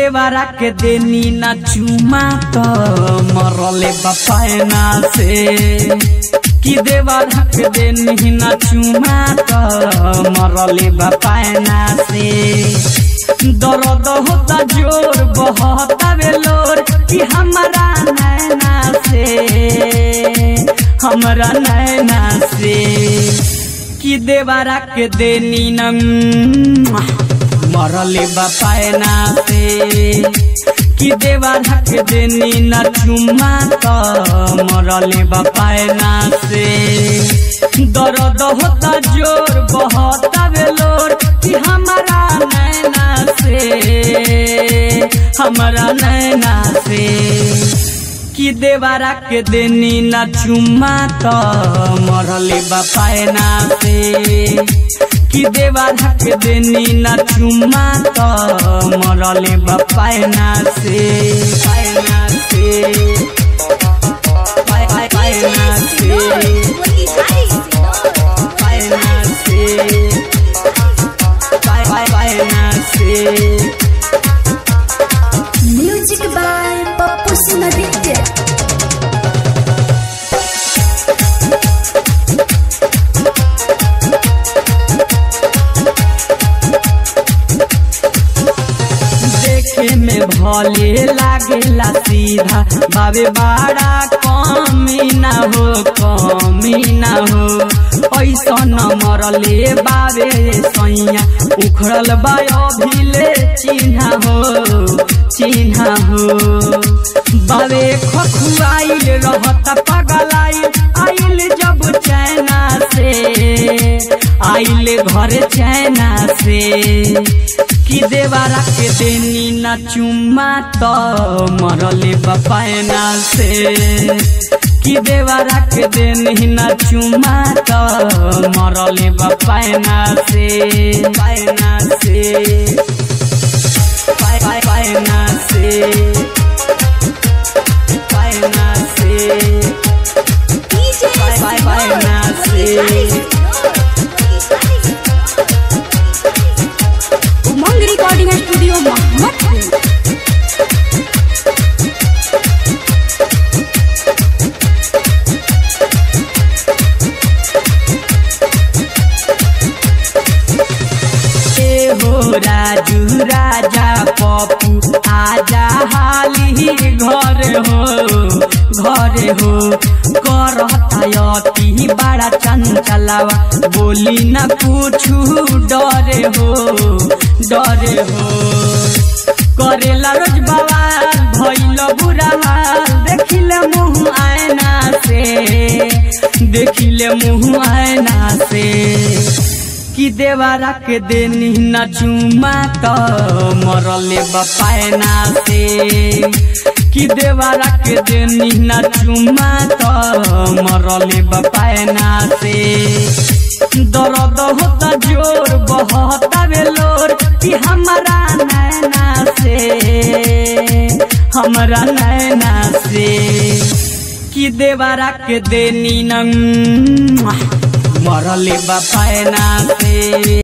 देवरा के देनी ना चुमा तो मरले बपायना से कि देवरा के देनी ना चुमा तो मरले बपायना से दर्द होता जोर बहता बेलोर कि हमारा नैना से हमारा नैना से कि देवरा के देनी न मरले बपायना से कि देवरा के देनी न चुमा तो मरले बपायना से दर्द होता जोर बहता बेलोर कि हमारा नैना से हमारा नैना से कि देवरा के देनी न चुमा तो मरले बपायना से कि देवरा के देनी न चुमा तो मरले बपायना से पायना से पाय- पाय- पायना से पायना से पाय- पाय- पायना से म्यूजिक बाय पप्पू सिंह देखे में भले लागेला सीधा बाबे बड़ा कमी ना हो कमी ना हो ऐसा न मरले बाबे सैया उखड़ल बा अभिले चिन्हा हो चिन्हा हो बाबे खखुआइल रहत पगलाइल आइल जब चैना से आइल घर चैना से कि देवरा के देनी न चुमा तो मरले बपायना से कि देवरा के देनी न चुमा तो मरले बपायना से पायना से पाय पाय पायना से पायना से बाय बाय बाय नासी उमंग रिकॉर्डिंग स्टूडियो मोहम्मदपुर ए हो राजू राजा पप्पू आजा हाली घर हो घर हो करता अति बड़ा चंचलावा बोली न पूछू डरे हो डरे हो करेला रोज बवाल भइल बुरा हाल देखिले मुँह आयना से देखिले मुँह आयना से कि देवरा के देनी न चुमा तो मरले बपायना से कि देवरा के देनी न चुमा तो मरले बपायना से दर्द होता जोर बहता बेलोर कि हमारा नैना से हमारा नैना से कि देवरा के देनी न मरले बपायना से